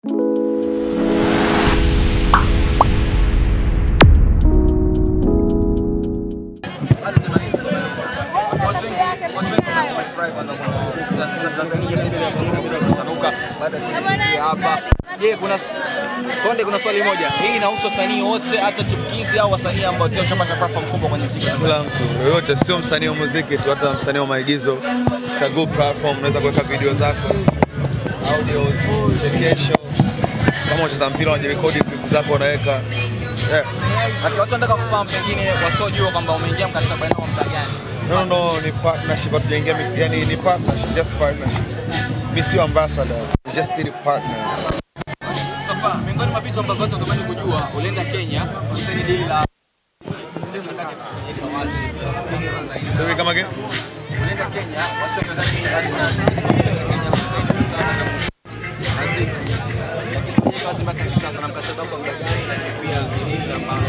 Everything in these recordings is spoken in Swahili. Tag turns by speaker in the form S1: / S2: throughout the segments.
S1: Watu wengi watu wengi wamefurahi kwanza kwa Tanzania sasa hivi kutanuka baada ya siku hii hapa. Je, kuna s- Konde, kuna swali moja. Hii inahusu wasanii wote hata chipukizi au wasanii ambao tayari washapata platform kubwa kwenye muziki?
S2: Kila mtu yoyote, sio msanii wa muziki tu, hata msanii wa maigizo. It's a good platform, unaweza kuweka video zako, audio, vichekesho. Kama unacheza mpira unajirekodi clip zako unaweka. Yeah.
S1: Ati watu wanataka kufahamu pengine wasiojua kwamba umeingia mkataba nao muda gani?
S2: No, no, no, ni partnership, hatujaingia mi- yani ni partnership, just partnership. Mimi sio ambassador, we just did a partner.
S1: So far, miongoni mwa vitu ambavyo watu wanatamani kujua, ulienda Kenya, usaini dili la Nataka tusijeke wazi.
S2: Sorry, come again?
S1: Ulienda Kenya, watu wakadhani ulienda Kenya kusaini mkataba na Ziki. Lakini kwenye kazi mpaka hivi sasa na mkataba kwa muda gani na pia dili ambalo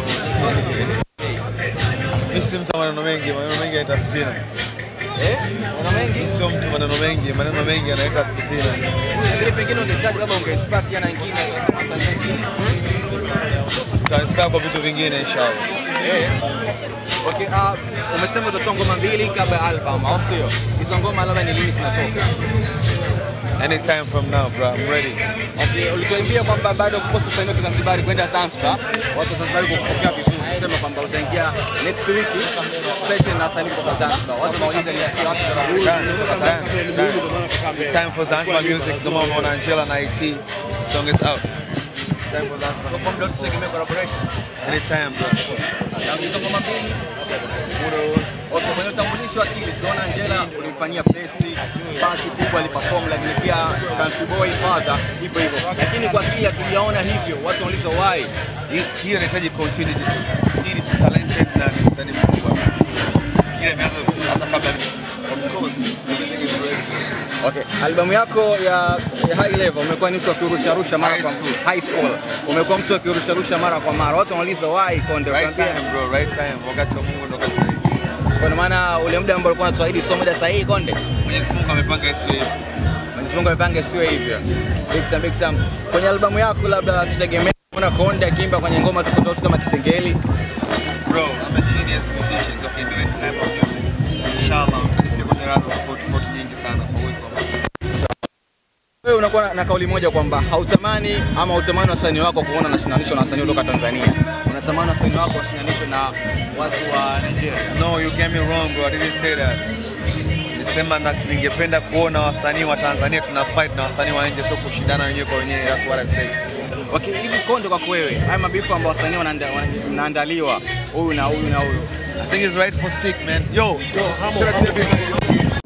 S2: Mimi si mtu wa maneno mengi, maneno mengi yanaleta fitina.
S1: eh, una mengi
S2: Mimi sio mtu wa maneno mengi, maneno mengi yanaleta fitina.
S1: lakini pengine ungehitaji labda ungeinspire na wengine wasanii wengine.
S2: Tutainspire kwa vitu vingine inshallah.
S1: Eh. Okay, uh, umesema utatoa ngoma mbili kabla ya album, au sio? Hizo ngoma labda ni lini zinatoka?
S2: Anytime from now, bro, I'm ready.
S1: Okay, ulituambia kwamba bado kukosa usanii wa Kizanzibari kwenda Zanzibar, watu wa Zanzibar kukupokea vizuri, kusema kwamba utaingia next week session na wasanii kutoka Zanzibar. Watu wanauliza ni si watu
S2: Done, done, done. It's time for Zanzibar music. Come on, on Angela and IT. The song is out. Time for Zanzibar.
S1: kwa muda tutegemea collaboration.
S2: Anytime, bro.
S1: Na hizo ngoma mbili Okay, kwenye utambulisho wa Akili tunaona Angela ulimfanyia presi, party kubwa aliperform, lakini pia Country Boy Father hivyo hivyo, lakini kwa Akili hatujaona hivyo. Watu wanauliza why.
S2: Hii- Hii inahitaji continuity. Hii ni talented na ni msanii mkubwa. Kile ameanza hata kabla of course. Everything is ready.
S1: Okay, albamu yako ya, ya High Level umekuwa ni mtu akirusharusha mara
S2: High
S1: kwa
S2: School.
S1: High School. Umekuwa mtu akirusharusha mara kwa mara. Watu wanauliza why Konde?
S2: Right
S1: Ukaambia,
S2: time, bro. Right time. Wakati wa Mungu ndo wakati sahihi.
S1: Kwa maana ule muda ambao ulikuwa unaswahili sio muda sahihi Konde.
S2: Mwenyezi Mungu amepanga isiwe hivi.
S1: Mwenyezi Mungu amepanga isiwe hivyo. Big time, big time. Kwenye albamu yako labda tutegemea kuona Konde akiimba kwenye ngoma tofauti tofauti kama Kisengeli.
S2: Bro, I'm a genius musician, so I can do any type of music. Inshallah, nisikie kwenye radha tofauti tofauti nyingi sana kwa uwezo wa Mungu.
S1: Wewe unakuwa na- na kauli moja kwamba hautamani ama hautamani wasanii wako kuona nashindanishwa na wasanii kutoka Tanzania. Unatamani wasanii wako washindanishwe na watu wa Nigeria.
S2: No, you get me wrong, bro. I didn't say that. Nilisema na ningependa kuona wasanii wa Tanzania tuna fight na wasanii wa nje, sio kushindana wenyewe kwa wenyewe. That's what I say.
S1: Okay, hivi Konde, kwako wewe, haya mabifu ambao wasanii wanaanda- wana- mnaandaliwa huyu na huyu na huyu,
S2: I think it's right for sick, man. Yo, yo, shout out to everybody.